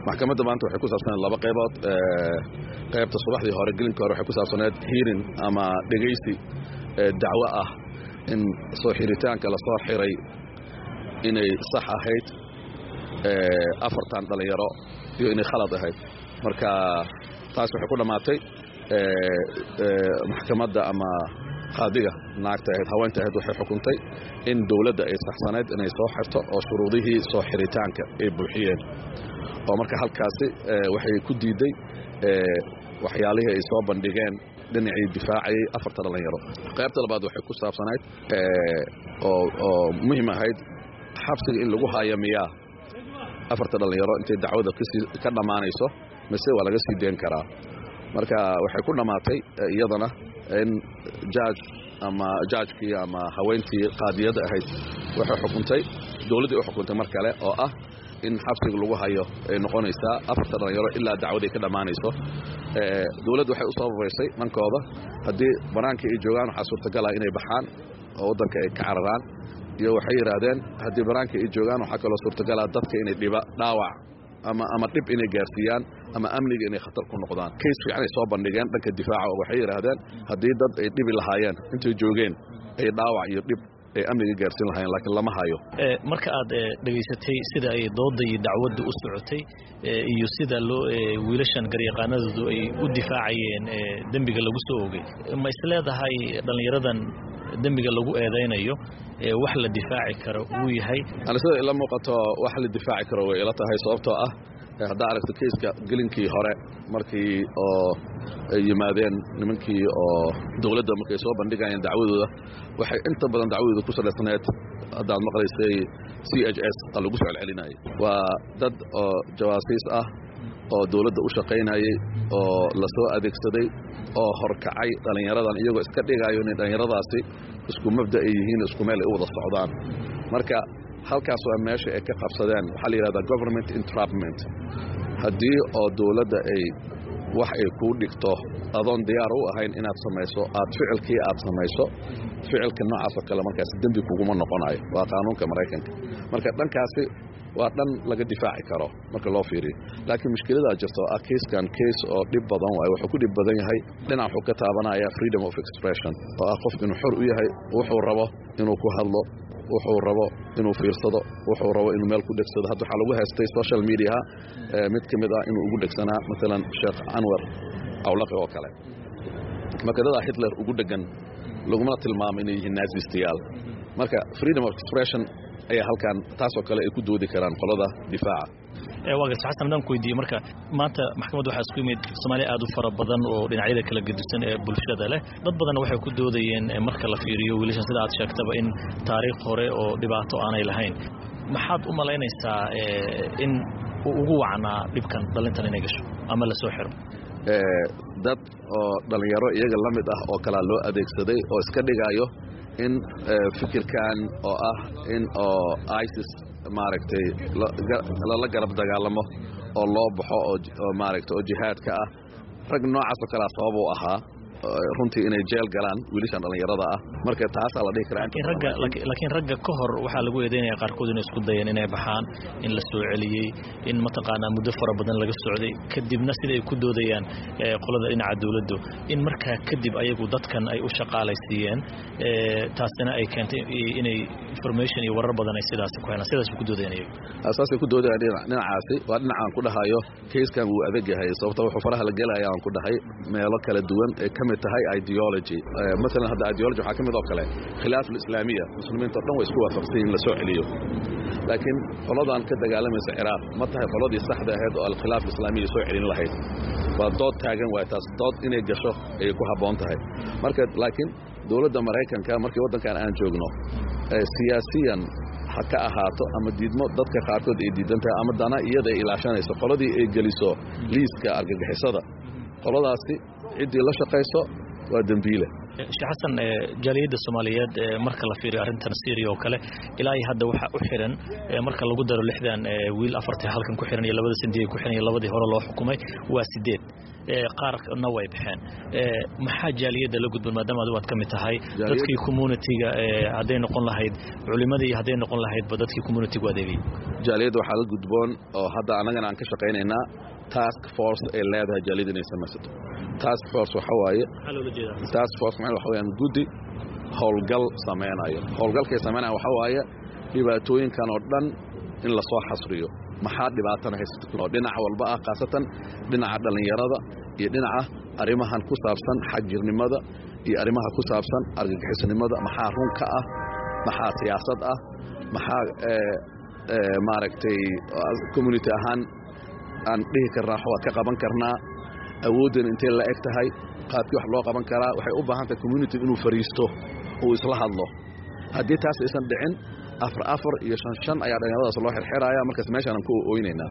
maxkamadda maanta waxay ku saabsaneed laba qaybood qaybta subaxdii hore gelinka hore waxay ku saabsaneed hiirin ama dhegaysi dacwo ah in soo xiritaanka la soo xiray inay sax ahayd afartan dhallinyaro iyo inay khalad ahayd marka taas waxay ku dhammaatay maxkamadda ama qaadiga naagta ahayd haweenta ahayd waxay xukuntay in dowladda ay saxsanayd inay soo xirto oo shuruudihii soo xiritaanka ay buuxiyeen oo marka halkaasi waxay ku diidday waxyaalihii ay soo bandhigeen dhinacii difaacayay afarta dhallinyaro qaybta labaad waxay ku saabsanayd oo muhiim ahayd xabsiga in lagu haayo miyaa afarta dhallinyaro intay dacwada ka dhammaanayso mise waa laga sii deen karaa marka waxay ku dhammaatay iyadana in jaaj ama jaajkii ama haweentii qaadiyadda ahayd waxay xukuntay dowladdii u xukuntay mar kale oo ah in xabsiga lagu hayo ay noqonaysaa afarta dhallinyaro ilaa dacwaday ka dhammaanayso dowladdu waxay u sababaysay dhankooda haddii bannaanka ay joogaan waxaa suurtagalaa inay baxaan oo waddanka ay ka cararaan iyo waxay yidhaahdeen haddii bannaanka ay joogaan waxaa kaloo suurtagalaa dadka inay dhiba dhaawac ama ama dhib inay gaarsiiyaan ama amniga inay khatar ku noqdaan kays fiican ay soo bandhigeen dhanka difaaca oo waxay yidhaahdeen haddii dad ay dhibi lahaayeen intay joogeen ay dhaawac iyo dhib ay amniga gaarsiin lahaayeen laakiin lama hayo marka aad dhegaysatay sida ay doodda iyo dacwadda u socotay iyo sida loo wiilashan garyaqaanadoodu ay u difaacayeen dembiga lagu soo ogay ma isleedahay dhallinyaradan dembiga lagu eedaynayo wax la difaaci karo uu yahay ani sida ila muuqato wax la difaaci karo way ila tahay sababtoo ah haddaa aragto kayska gelinkii hore markii oo ay yimaadeen nimankii oo dowladda markay soo bandhigayeen dacwadooda waxay inta badan dacwadooda ku salaysnayd haddaad maqlaysay c h s a lagu soo celcelinayay waa dad oo jawaasiis ah oo dowladda u shaqaynayay oo la soo adeegsaday oo horkacay dhallinyaradan iyagoo iska dhigayo inay dhallinyaradaasi isku mabda ay yihiin isku meel ay u wada socdaan marka halkaas waa meesha ay ka qabsadeen waxaa la yidhahdaa government entrapment haddii oo dowladda ay wax ay kuu dhigto adoon diyaar u ahayn inaad samayso aad ficilkii aad samayso ficilka noocaasoo kale markaas dembi kuguma noqonayo waa qaanuunka maraykanka marka dhankaasi waa dhan laga difaaci karo marka loo fiiriyo laakiin mushkiladaa jirto ah kayskan kays oo dhib badan waayo wuxuu ku dhib badan yahay dhinac wuxuu ka taabanaya freedom of expression oo ah qofku inuu xor u yahay wuxuu rabo inuu ku hadlo wuxuu rabo inuu fiirsado wuxuu rabo inuu meel ku dhegsado hadda waxaa lagu haystay social mediaha mid ka mid ah inuu ugu dhegsanaa maalan sheekh canwar awlaqi oo kale marka dadaa hitler ugu dhegan laguma tilmaamo inay yihiin naasistayaal marka freedom of expression ayaa halkan taasoo kale ay ku doodi karaan qolada difaaca waagas xasan haddaan ku weydiiye marka maanta maxkamadda waxaa isku yimid soomaaliya aad u fara badan oo dhinacyada kala gedisan ee bulshada leh dad badanna waxay ku doodayeen marka la fiiriyo wiilashan sida aad sheegtaba in taariikh hore oo dhibaato aanay lahayn maxaad u malaynaysaa in uu ugu wacnaa dhibkan dhalintan inay gasho ama la soo xiro dad oo dhallinyaro iyaga la mid ah oo kalaa loo adeegsaday oo iska dhigayo in fikirkan oo ah in oo isis maaragtay lala garab dagaalamo oo loo baxo oo maaragtay oo jihaadka ah rag noocaasoo kalea sabab u ahaa runtii inay jeel galaan wiilashan dhallinyarada ah marka taasaa la dhihi karaa laakiin ragga ka hor waxaa lagu eedeynaya qaarkood inay isku dayeen inay baxaan in la soo celiyey in mataqaanaa muddo fara badan laga socday kadibna sida ay ku doodayaan qolada dhinaca dowladdu in markaa kadib ayagu dadkan ay u shaqaalaysiiyeen taasina ay keentay inay information iyo warar badan ay sidaas ku helaan sidaas ku doodayaan iyagu saasay ku doodayaan dhinacaasi waa dhinacaan ku dhahayo kayskan wuu adag yahay sababta wuxuu faraha la gelaya aan ku dhahay meelo kala duwan ee ka mid tahay ideology maalan hadda ideology waxaa ka mid oo kale khilaaf alislaamiya muslimiinta o dhan way isku waafaqsan in la soo celiyo laakiin qoladan ka dagaalamaysa ciraaq ma tahay qoladii saxda ahayd oo alkhilaaf alislaamiya soo celin lahayd waa dood taagan waay taas dood inay gasho ayay ku habboon tahay marka laakiin dowladda maraykanka markii waddankan aan joogno siyaasiyan ha ka ahaato ama diidmo dadka qaarkood ay diidan tahay ama dana iyada ay ilaashanayso qoladii ay geliso liiska argagixisada qoladaasi ciddii la shaqayso waa dembiile sheekh xasan jaaliyadda soomaaliyeed marka la fiiriyo arrintan syria oo kale ilaa iyo hadda waxaa u xiran marka lagu daro lixdan wiil afartii halkan ku xiran iyo labada sindiga ku xiran iyo labadii hore loo xukumay waa sideed qaarna way baxeen maxaa jaaliyadda la gudban maadaama adigu aad ka mid tahay dadkii communitiga hadday noqon lahayd culimadii iyo hadday noqon lahaydba dadkii communitigu adeegay jaaliyadda waxaa la gudboon oo hadda annagana aan ka shaqaynaynaa task force ay leedahay jaaliyadda inay samaysato task force waxa waaye task force macnaheedu waxa weeyaan guddi howlgal samaynayo howlgalkay samaynayo waxa waaye dhibaatooyinkan oo dhan in la soo xasriyo maxaa dhibaatana haysata oo dhinac walba ah khaasatan dhinaca dhallinyarada iyo dhinaca arrimahan ku saabsan xagjirnimada iyo arrimaha ku saabsan argagixisnimada maxaa runka ah maxaa siyaasad ah maxaa maaragtay community ahaan aan dhihi karnaa waa ka qaban karnaa awooddan intay la eg tahay qaabkii wax loo qaban karaa waxay u baahan tahay community inuu fariisto uu isla hadlo haddii taas aysan dhicin afar afar iyo shan shan ayaa dhallinyaradaas loo xirxiraya markaas meeshaanaan ku oynaynaa